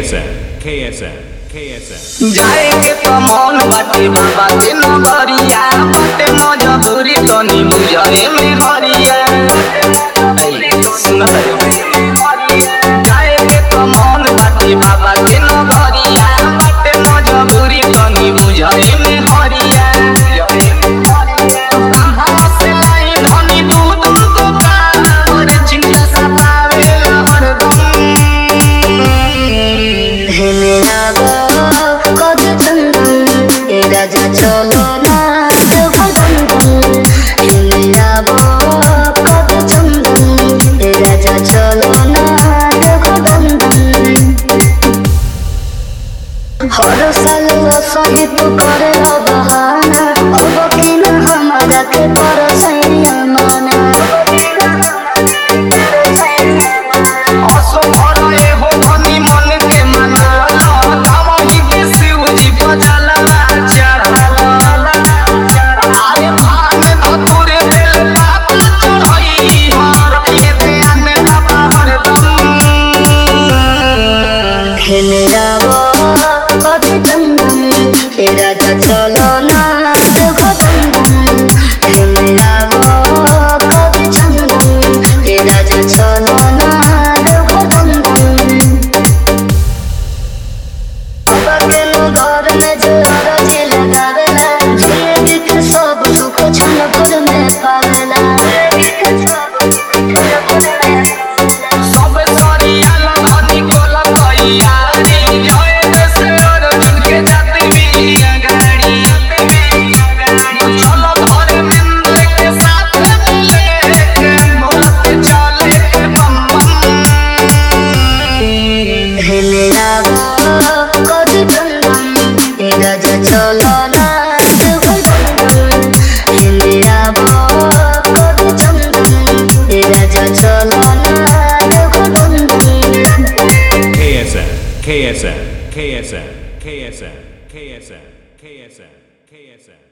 KSN, KSN, KSN. जाए के तो मन बाटे बाबा के नगरिया बाटे मजबूरी तनी बुझाए में हरिया ऐ, सुना जाए के तो मन बाटे बाबा के नगरिया बाटे मजबूरी तनी बुझाए में हरिया कहाँ से लाई धनी दूध तो कावर चिंता सतावे हरदम হেলে যাবো কত চন্দন এ রাজা চলো না দেবদন্দন হেলে যাবো কত চন্দন এ রাজা চলো না দেবদন্দন हर साल सहित करे बहाना अब कि न हमारा के पर सैया माना असो भराए हो धनी मन के मना दामही के शिवजी बजला चढ़ला आए भान धतुरे दिल बात चढ़ई हर के ध्यान बाबा हरदम খেলে যাব কত চন্দন এ রাজা চলো না দেখো চন্দন খেলে যাব কত চন্দন এ রাজা চলো না দেখো চন্দন কেন ঘর মে জোর যে লাগাবেলা ঝিয়ে দিকে সব সুখ ছল করে মে পাবেলা सब सरिया धनी कोला तैयारी जय से अर्जुन के जाते भी गाड़ी चलो घर मिंद के साथ ले के मोहत चले के बम बम হেলে যাব কত চন্দন এ রাজা চলো না দেবদন্দন হেলে যাব কত চন্দন এ রাজা চলো না দেবদন্দন KSN, KSN, KSN, KSN, KSN, KSN, KSN.